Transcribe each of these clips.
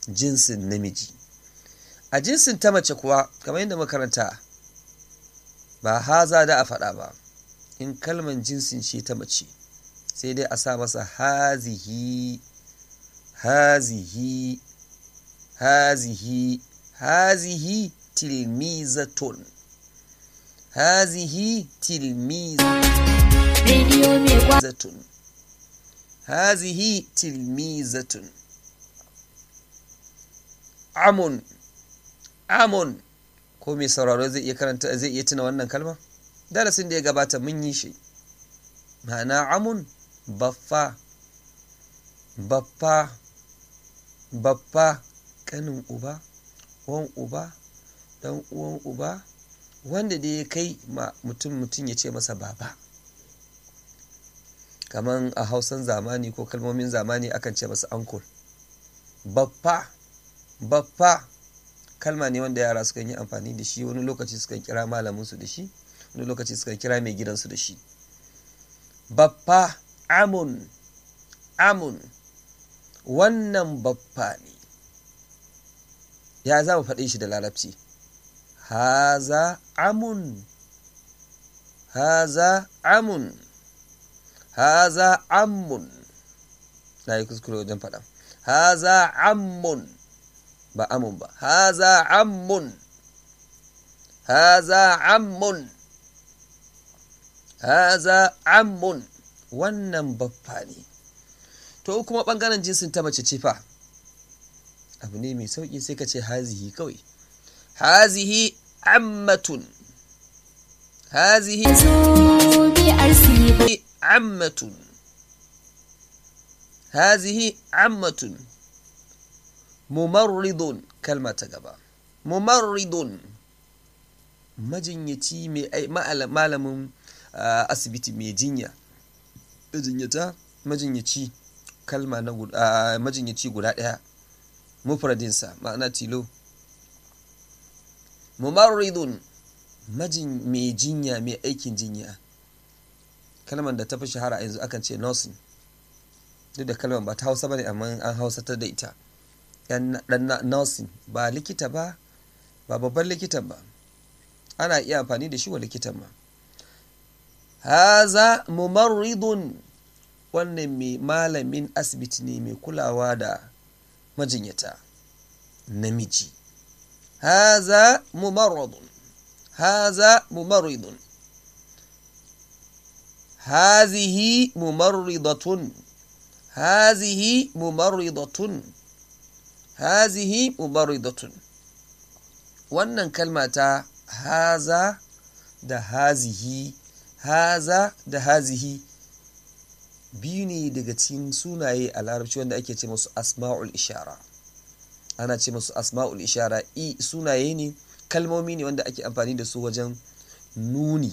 jinsin namiji a jinsin ta mace kuwa kamar yadda makaranta ba haza da a faɗa ba in kalman jinsin ce ta mace sai dai a sa masa hazihi hazihi hazihi hazihi tilmizatun hazihi tilmizatun hazihi tilmizatun amun amun ko mai sauraro zai iya karanta zai iya tuna wannan kalma darasin da ya gabata mun yi shi ma'ana amun baffa baffa baffa kanin uba wan uba dan uwan uba wanda da ya kai ma mutum mutum ya ce masa baba kaman a hausan zamani ko kalmomin zamani akan ce masa ankul baffa baffa kalma ne wanda yara sukan yi amfani da shi wani lokaci sukan kira malaminsu da shi wani lokaci sukan kira mai gidansu da shi baffa amun amun wannan baffa ne ya za mu faɗi shi da larabci haza amun haza amun haza ammun na yi kuskure wajen faɗa haza ammun ba amun ba haza ammun haza ammun haza ammun wannan baffa ne to kuma ɓangaren jinsin ta mace ce fa abu ne mai sauƙi sai ka ce hazihi kawai hazihi ammatun hazihi ammatun hazihi ammatun mumarridun kalma ta gaba mumarridun majinyaci mai malamin asibiti mai jinya majinyata majinyaci kalma na majinyaci guda ɗaya mufradinsa ma'ana tilo mumarridun majin mai jinya mai aikin jinya kalmar da ta fi shahara yanzu akan ce nursing duk da kalmar ba ta hausa ba ne amma an hausatar da ita dan nursing ba likita ba ba babban likitan ba ana iya amfani da shi wa likitan ma haza mumarridun wannan mai malamin asibiti ne mai kulawa da majinyata namiji haza mumarradun haza mumarridun hazihi mumarridatun hazihi mumarridatun hazihi mumarridatun wannan kalma ta haza da hazihi haza da hazihi biyu ne daga cikin sunaye a larabci wanda ake ce masu asma'ul ishara ana ce masu asma'ul ishara i sunaye ne kalmomi ne wanda ake amfani da su wajen nuni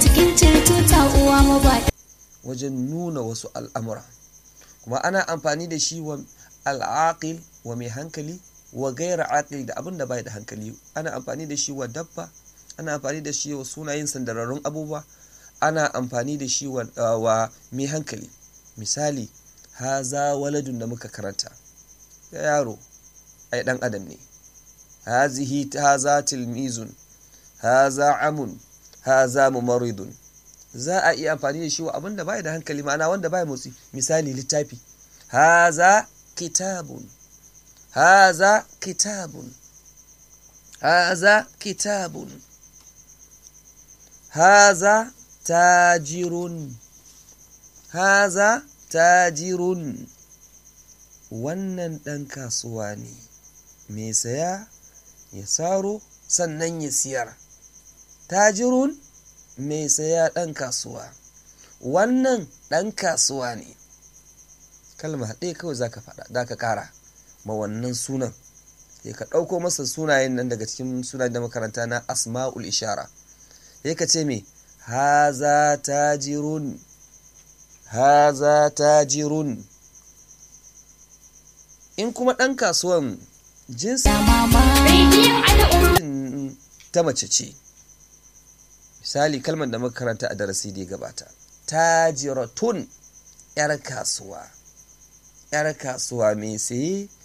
wajen nuna wasu al'amura kuma ana amfani da shi wa al'aqil wa mai hankali wa gaira aqil da abin da bai da hankali ana amfani da shi wa dabba ana amfani da shi wa sunayen sandararrun abubuwa ana amfani da shi wa mai hankali misali haza waladun da muka karanta ya yaro ai dan adam ne hazihi haza tilmizun haza amun haza mumaridun za a iya amfani da shi wa abin da bai da hankali ma'ana wanda bai motsi misali littafi haza kitabun haza kitabun haza kitabun haza tajirun haza tajirun wannan ɗan kasuwa ne mai saya ya saro sannan ya siyar tajirun mai saya ɗan kasuwa wannan ɗan kasuwa ne kalma haɗe kawai za ka faɗa za ka ƙara ma wannan sunan ya ka ɗauko masa sunayen nan daga cikin sunayen da makaranta na asma'ul ishara ya ka ce me haza tajirun haza tajirun in kuma ɗan kasuwan jinsi ta mace ce misali kalmar da muka karanta a darasi da ya gabata tajiratun yar kasuwa yar kasuwa mai saye